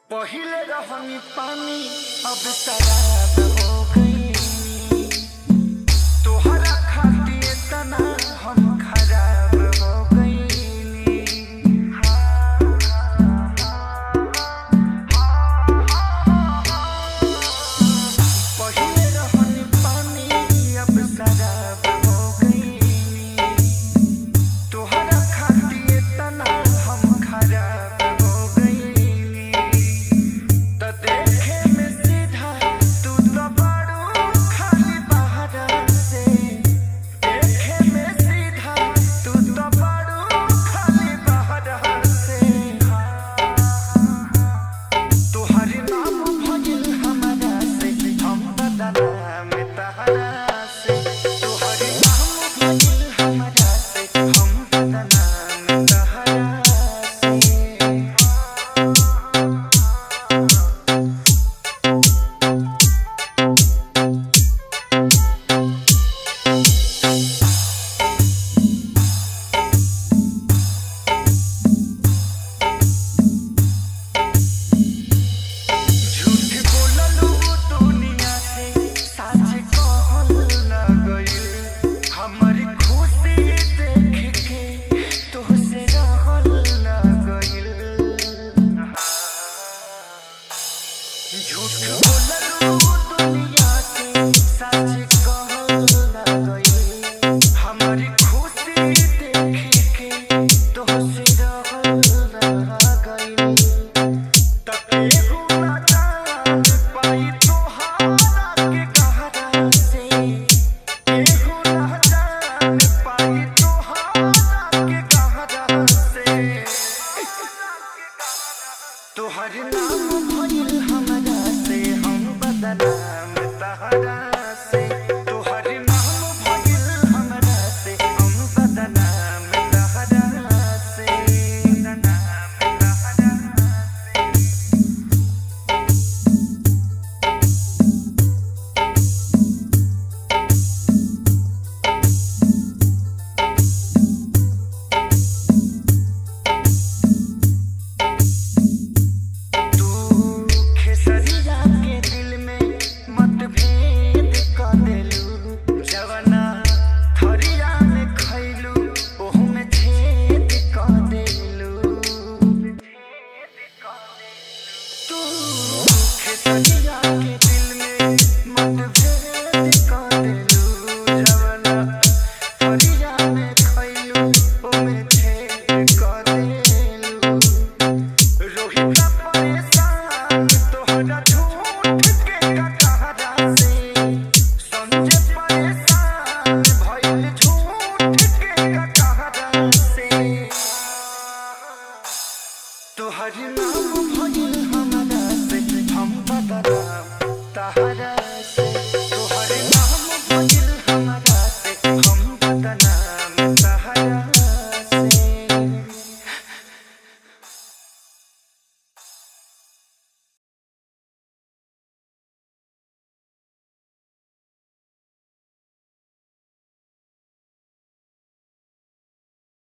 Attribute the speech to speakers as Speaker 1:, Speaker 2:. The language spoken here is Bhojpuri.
Speaker 1: पहिले रहनी पानी अब शराब हो गई तोहरा खातिर तना हम खराब हो गई पहिले रहनी पानी अब शराब हो गई तोहरा खातिर तना हम खराब हो गई त देखे में सीधा तू तो बड़ू खाली बाहर से देखे में सीधा तू तो बड़ू खाली बाहर से तोहर नाम भजिल हमरा से हम बदनाम तहरा से तोहर नाम भजिल हमरा से हम बदनाम तहरा से झूठ बोललू दुनिया से सच कहल न गइल हमर खुशी देख के तोहसे रहल न गइल झूठ बोललू दुनिया से सच कहल न गइल हमर खुशी देख के तोहसे रहल न गइल तकेहू ना जान पाई तोहारा के कहरा से केहू ना जान पाई तोहारा के कहरा से तोहर नाम भइल हमरा से हम बदनाम तहरा